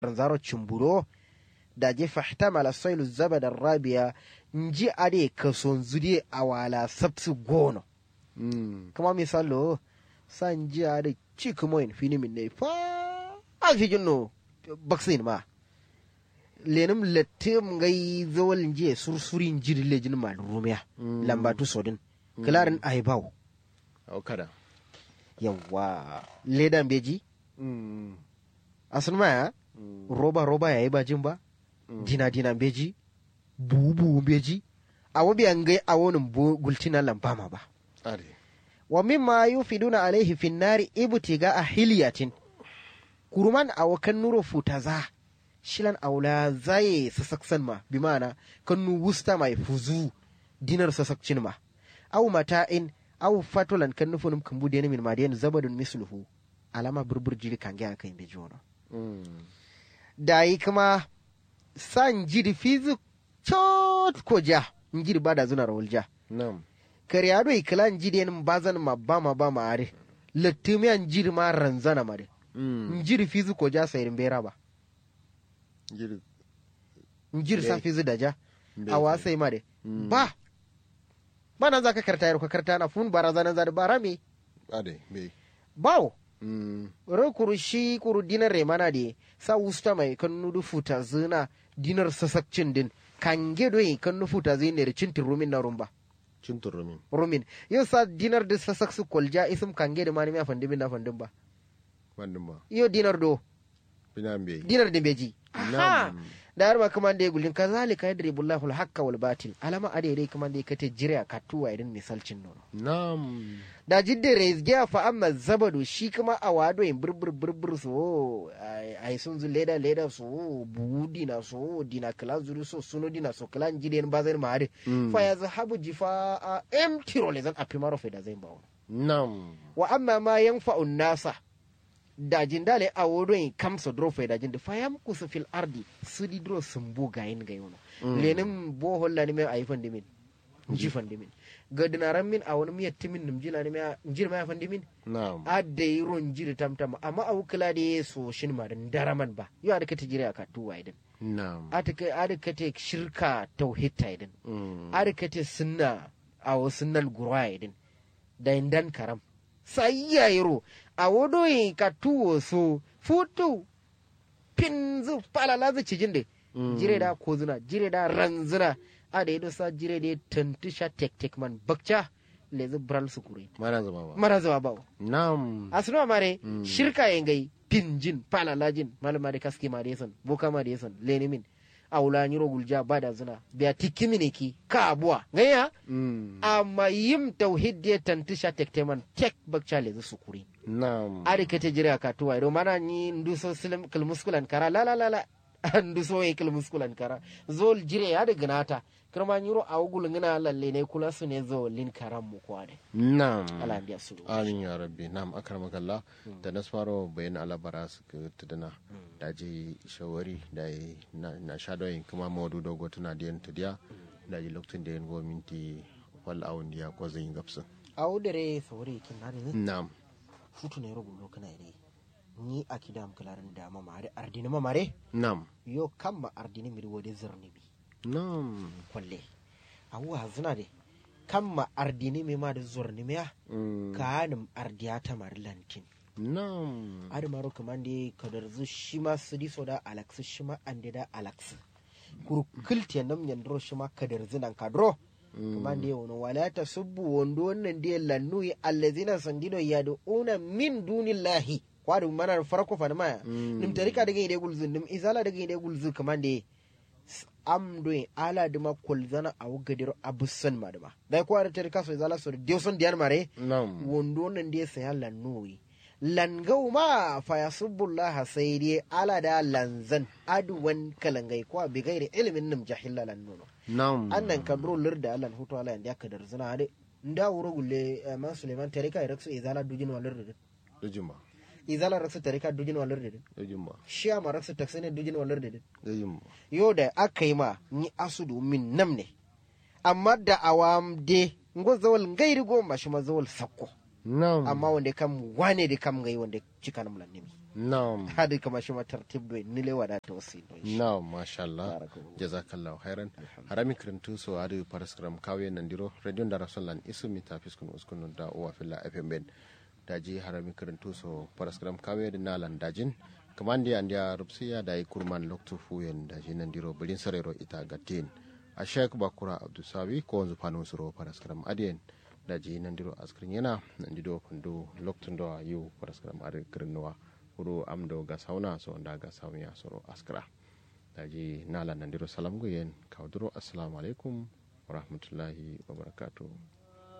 zaro cimburo da je fahtamala sailu zabada rabiya nji ade kason zude awala sabsu gono Mm. kama misalo san ji ade chikumoin finimin ne fa a fi jinno baksin ma lenum lettim ngai zawal nji sursurin jiri lejin ma rumiya Mm. lambatu sodin kilarin aibaw Au kada. yawa ledan beji Mm. asun maya Mm. roba roba yayi bajin ba Mm. dina dina beji bubu beji awo biyan gai awonin bu gultina lambama ba Are. wa mimma yufiduna alaihi fin nari ibtiga a hiliyatin kuruman awo kan nuro futaza shilan aula zaye sasaksan ma bi mana kan nu wusta mai fuzu dinar sasakcin ma aw mata'in aw fatulan kan nufunum kan bude min madiyan zabadun misluhu alama burbur jiri kan ga kan be jono Mm. dayi kuma san jiri fizu chot ko ja njiri bada zuna rawul ja Nam. karyado ikilan jiden bazan ma ba ma ba ma are lattumiyan jiri ma ranzana ma de Mm. njiri fizu ko ja sayirin bera ba Giri. njiri sa Be- fizu da ja be- a wasai ma de Mm. ba ba nan za ka karta yaro ka karta na fun barazana za da bara me Are. Be. bawo Mm. ro kuru shi kuru dinar remana de sa wusta mai kan nudu futa zina dinar sasakcin din kan gedo yi kan nu futa zina da cintin rumin na rumba Cin turumin. rumin yau sa dinar da sasak su kolja isim kan gedo ma ni ma fandin na fandin ba Wannan ba. yau dinar do Bina be. dinar da beji aha Nam. da har ma kuma da ya gulin kazalika yadribullahu al-haqqa wal batil alama ade dai kuma da ya kate jira ka tuwa idan misalcin nono Nam. da jidda rezgiya fa amma zabadu shi kuma a wado yin burbur burbur so ai sun zu leda leda so buhu dina so dina kala zuru so suno dina so kala jide ba zai ma hade Mm. fa ya zahabu jifa a empty role zan a primaro fe da zai ba wani Nam. wa amma ma yanfa'un nasa da jindale a wodo yin kamsa dro fe da jinde fa yam kusu fil ardi sudi dro sumbu gayin gayono lenin bohol la ni me ayi fandi min nji fandi min gadinaran min a wani miyar timin nim jina ni me njir ma fandi min Nam. adda yi ron jiri tamtama amma a wukila da ya so shin ma dan daraman ba yau da kata jira ka tuwa idan Nam. ada kata shirka tauhid ta idan Mm. ada kata sunna a wasu nan gurwa idan da indan karam sai ya yiro a wodo yi ka tuwo so futu pin zu falala zu cijin da Mm. jire da ko zuna jire da ranzuna a da yi sa jire da tantusha tek tek man bakca lezi bral su kure Mana zama ba. mara zuwa bawo Nam. asuma mare Mm. shirka yengai pinjin palalajin malama de kaski ma de son boka ma de son lenimin awula nyiro gulja bada zina biya tikimine ki ka abuwa ngaya Mm. amma yim tauhid de tantisha tekteman tek bakcha le zu sukuri Nam. ari kete jira ka tuwa do mana ni nduso silim kilmuskulan kara la la la la nduso e kilmuskulan kara zol jire ya de gnata kirma nyiro awugul ngina lalle ne kula su ne zo lin karam mu kwade Nam. ala ndiya su Amin ya rabbi. Nam akramakallah. Da na faro bayan alabara su ka tudana. Da je shawari da yi na na shadoyin kuma mawadu dogo tana da yan tudiya. Da ji lokacin da yan go minti wal awun ya ko zan yi gapsin. awudere sawore kin na de Nam. futu ne rogo lo kana ire ni akida am kalaran da mamare ardini mamare Nam. yo kamma ardini mi wode zerni mi Nam. kolle awu hazuna de kamma ardini mi ma da zorni mi ya Mm. kanum ardiya ta mar lantin Nam. adi maro kamande kadar zu shima sidi soda alax shima ande da alax kuru kilte nam nyandro shima kadar zinan kadro kamande wono wala tasubbu wondo wannan de lannu allazina sandino yad'una min dunillahi kwadu mana farko fa ma Mm. nim tarika daga ide gulzu nim izala daga ide gulzu kamande amdo ala dima kolzana awu gadiro abusan madama dai ko ara tarika so izala so dewson diyan mare Nam. wondo nan dai saya lannoyi langau ma fa yasubbullah sai dai ala da lanzan aduwan kalangai ko bi gairi ilimin nim jahilla lannono Nam. annan kadro lirda alan hutu ala yanda ka dar zina de nda wuro gulle eh, ma suleiman tarika raksu izala dujin walir de Dujumba. izala raksu tarika dujin walir de Dujumba. shiya ma raksu taksine dujin walir de Dujumba. yo da aka yi ma ni asudu min nam ne amma da awam de ngo zawal ngairi go ma shi ma zawal sakko Nam. amma wanda kam wane da kam gai wanda cika na mulan nemi na'am hadi kama shi ma tartib do ni le wada to si do na'am masha Allah Barakallahu. jazakallahu khairan harami kirintu so adu paraskram kawe nandiro radio da rasullan isu mi tafiskun uskun da uwa filla fm ben daji harami kirintu so paraskram kawe da nalan dajin kamandi andia rupsiya da yi kurman loktu fuyen daji nandiro bulin sarero ita gatin a sheik bakura abdusawi ko wanzu fanu suro paraskram adiyen daji nandiro askrin yana nandido kundu loktun do yu paraskram adu kirinwa huru amdo ga sauna so nda ga sauya soro askra daji nala nandiro salam yen kawduro assalamu alaikum wa rahmatullahi wa barakatuh